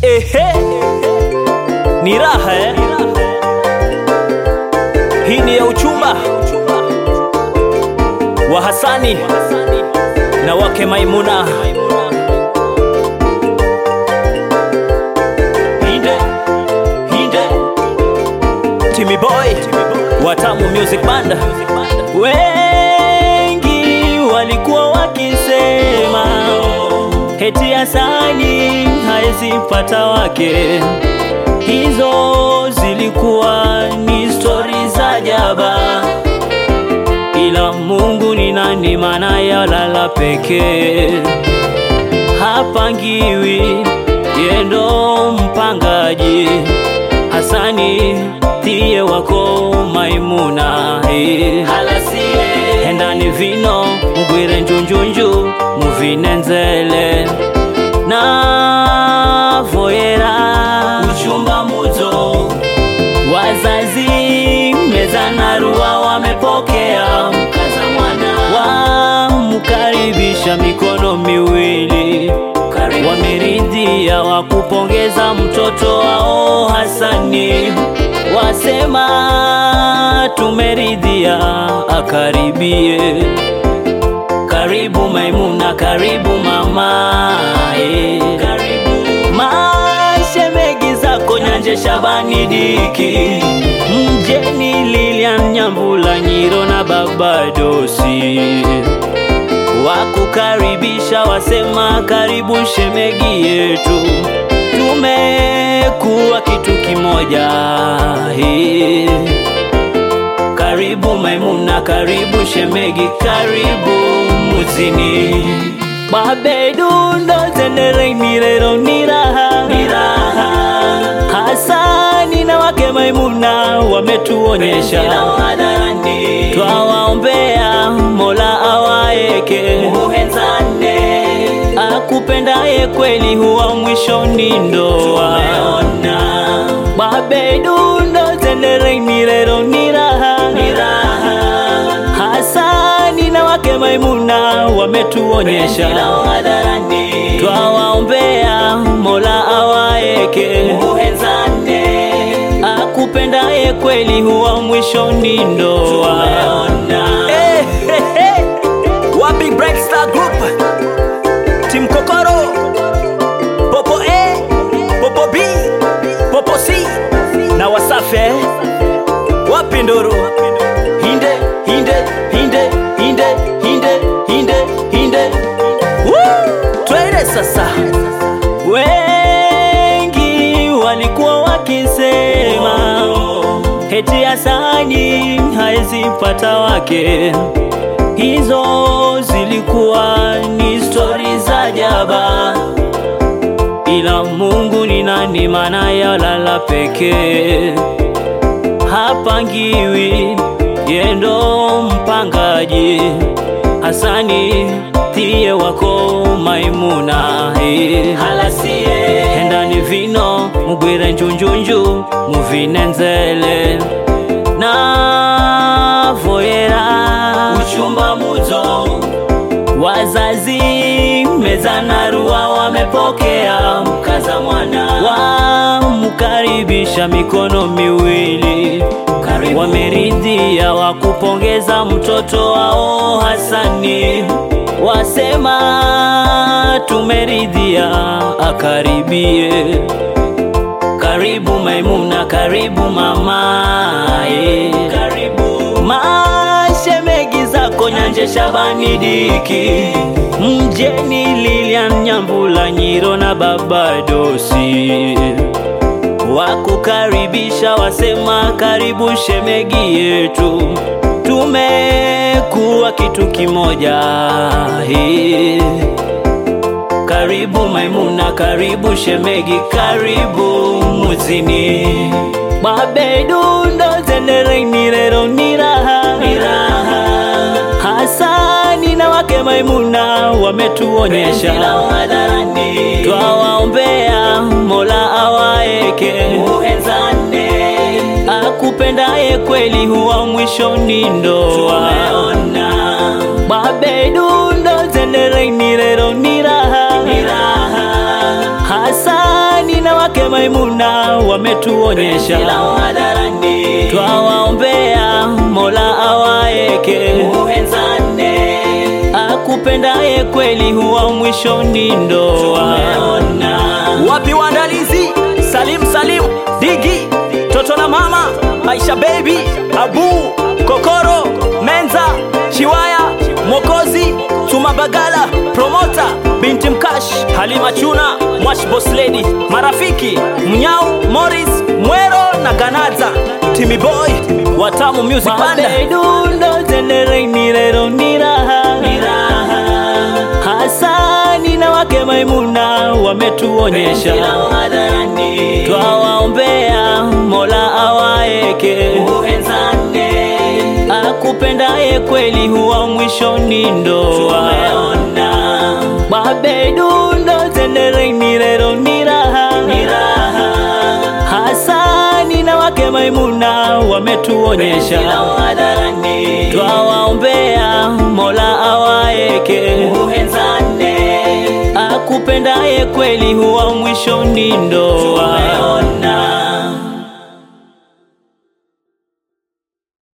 Ehe, ni raha eh? Hii ni ya uchumba wa Hasani na wake Maimuna. Hinde, hinde, Timmy Boy, Watamu Music Band. Wengi walikuwa wakisema heti Hasani haezi pata wake. Hizo zilikuwa ni stori za jaba, ila Mungu ni nani? Maana yalala pekee, hapangiwi, yendo mpangaji. Hasani tiye wako Maimuna eh. halasie hendani vino mugwire njunjunju muvine nzele na voyera uchumba muzo wazazi meza na rua wamepokea mkaza mwana wamkaribisha mikono miwili wameridhia wakupongeza mtoto wao Hasani wasema tumeridhia akaribie karibu Maimuna, karibu mama eh. Karibu mashemegi zako Nyanje Shabani Diki, mjeni Lilian Nyambula Nyiro na baba Dosi wakukaribisha, wasema karibu shemegi yetu, tumekuwa kitu kimoja eh. Karibu Maimuna, karibu shemegi, karibu muzini Babedundo zenere mirero niraha niraha Hasani na wake Maimuna wametuonyesha twawaombea Mola awaeke muhenzane akupendaye kweli huwa mwishoni ndoa Babedundo zenere mirero niraha niraha Hasani na wake Maimuna wametuonyesha twawaombea Mola awaeke muhenzane akupendaye kweli huwa mwishoni ndoa. Eh, eh, eh. Wapi Bright Star Group, Team Kokoro, Popo A, Popo B, Popo C na Wasafe. Wapi Nduru? Hinde, hinde, hinde, hinde, hinde, hinde, hinde. Woo! Twende sasa. Wengi walikuwa wakisema heti Hasani haezi pata wake. Hizo zilikuwa ni stori za jaba, ila Mungu ni nani? Maana yalala pekee, hapangiwi, yendo mpangaji. Hasani tiye wako Maimuna eh. halasie hendani vino mugwire njunjunju muvine nzele na voyera uchumba muzo wazazi meza na rua wamepokea mkaza mwana wamkaribisha mikono miwili wameridhia wakupongeza mtoto wao Hasani wasema tumeridhia akaribie karibu Maimuna, karibu mama eh. Karibu mashemegi zako Nyanje Shabani Diki, mjeni Lilian Nyambula Nyiro na baba Dosi wakukaribisha, wasema karibu shemegi yetu, tumekuwa kitu kimoja eh. Karibu Maimuna, karibu shemegi, karibu muzini Babedundo zenere mirero niraha niraha Hasani na wake Maimuna wametuonyesha twawaombea Mola awaeke muhenzane akupendaye kweli huwa mwishoni ndoa Babedundo zenere mirero niraha niraha Hasani na wake Maimuna wametuonyesha, twawaombea Mola awaeke muhenzane akupendaye kweli huwa mwishoni ndoa. Wapi waandalizi? Salim Salim, Digi, Toto na Mama, Aisha Baby, Abu, Kokoro, Menza, Chiwaya, Mokozi, Tuma Bagala, Promota, Binti Mkash, Halima Chuna, Mwash Boss Lady, marafiki Mnyau, Morris, Mwero na Ganaza, Timmy Boy, Watamu Music Banda. Mabedundo tendereni lero ni raha Hasani na wake Maimuna wametuonyesha, twawaombea Mola awaeke muhenzane akupendaye kweli huwa mwishoni ndoa. Mabedundo tendereni lero ni raha Hasani na wake Maimuna wametuonyesha, twawaombea Mola awaeke muhenzane akupendaye kweli huwa mwishoni ndoa.